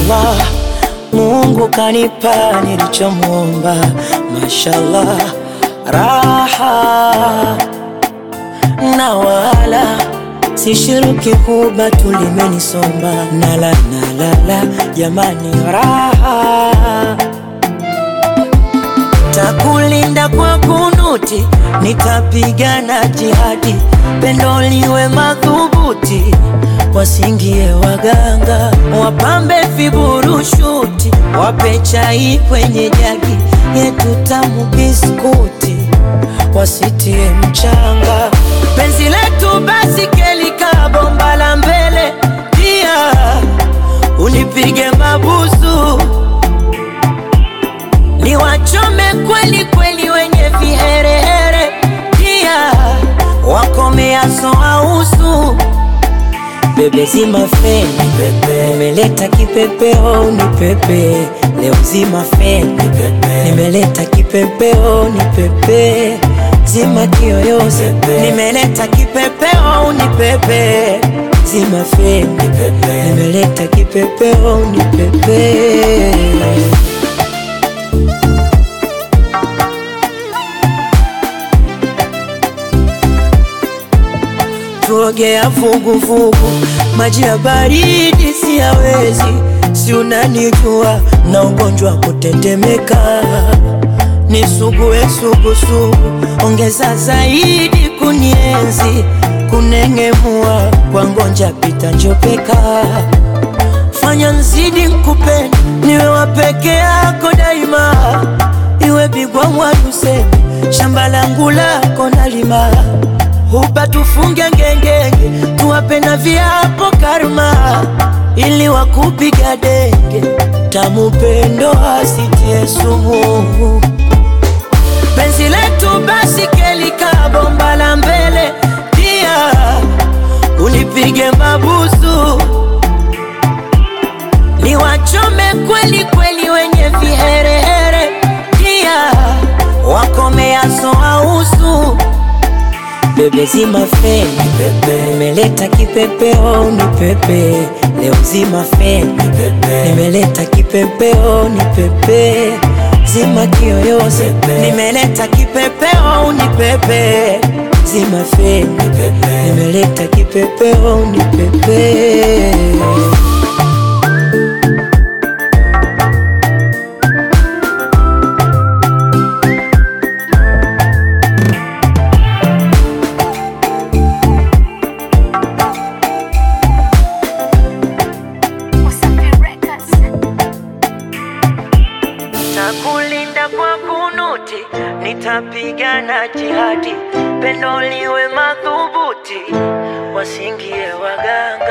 Mashallah, Mungu kanipa nilichomwomba. Mashallah, raha na wala sishiriki huba tulimenisomba nala nalala jamani, raha takulinda kwa kunuti, nitapigana jihadi, pendo liwe madhubuti, wasingie waganga, wapambe viburushuti, wape chai kwenye jagi yetu tamu biskuti, wasitie mchanga, penzi letu basi kelika bomba la mbele, pia unipige mabusu ni wachome kweli kweli wenye viherehere, pia wakomeaso ausu bebe zima feni pepe, nimeleta kipepeo ni pepe leo zima feni pepe, nimeleta kipepeo ni pepe zima kiyoyozi nimeleta kipepeo ni pepe zima feni pepe, nimeleta kipepeo ni pepe tuogea vuguvugu, maji ya baridi siyawezi, si unanijua na ugonjwa wa kutetemeka, nisugue sugusugu, ongeza zaidi kunienzi, kunengemua kwa ngonja pita njopeka, fanya nzidi nkupende, niwe wa peke yako daima, iwe bigwa mwadusemi, shamba langu lako nalima huba tufunge ngengenge, tuwape na viapo karma, ili wakupiga denge, tamu pendo asitie sumu. Penzi letu basi kelika bomba la mbele, pia unipige mabusu, ni wachome kweli kweli wenye viherehere, pia wakomeaso ausu bebe zima feni pepe, nimeleta kipepeo ni pepe leo zima feni pepe, nimeleta kipepeo ni pepe zima kiyoyozi nimeleta kipepeo ni pepe zima feni pepe, nimeleta kipepeo ni pepe Takulinda kwa kunuti, nitapigana jihadi, pendo liwe madhubuti, wasingie waganga.